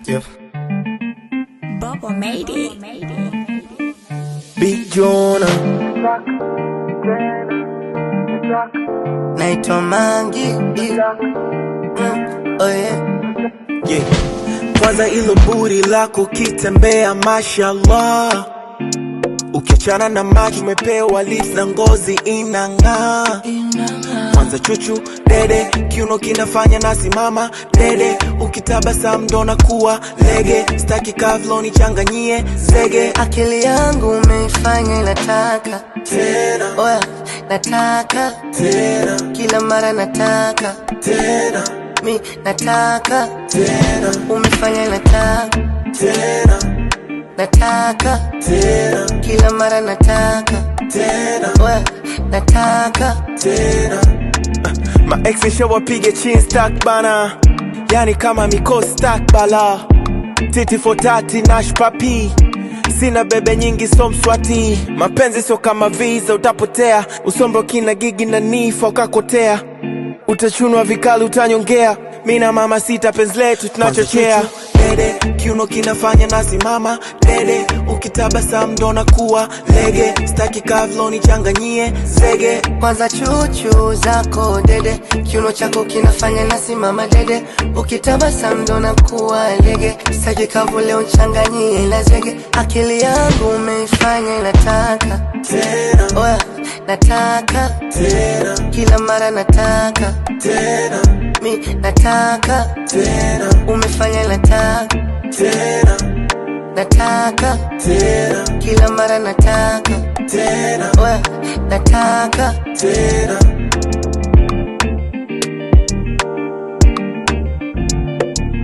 Yep. Bubble made it. Big Jona naitwa Mangi mm. oh yeah. Yeah. Kwanza ilo buri lako kitembea mashallah Ukiachana na maji umepewa lips na ngozi inang'aa Kwanza chuchu dede kiuno kinafanya nasimama dede ukitabasamu ndo nakuwa lege staki kavloni changanyie zege akili yangu umeifanya inataka tena oya nataka tena kila mara nataka tena mi nataka tena umefanya inataka tena nataka tena kila mara nataka tena oya nataka tena maex shawapige chin stack bana yani kama mikosi stack bala titi fotati nash papi sina bebe nyingi so mswati mapenzi sio kama visa utapotea usombo kina gigi na nifa ukakotea utachunwa vikali utanyongea mi na mama sita penzi letu tunachochea dede kiuno kinafanya nasimama dede ukitabasamu ndo nakuwa lege staki kavloni changanyie zege kwanza chuchu zako dede kiuno chako kinafanya nasimama dede ukitabasamu ndo nakuwa lege saki kavu leo changanyie na zege akili yangu umeifanya inataka tena oya nataka tena kila mara nataka tena mi nataka tena umefanya nataka tena nataka tena kila mara nataka tena oya nataka tena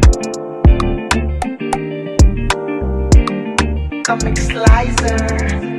Comic Slicer.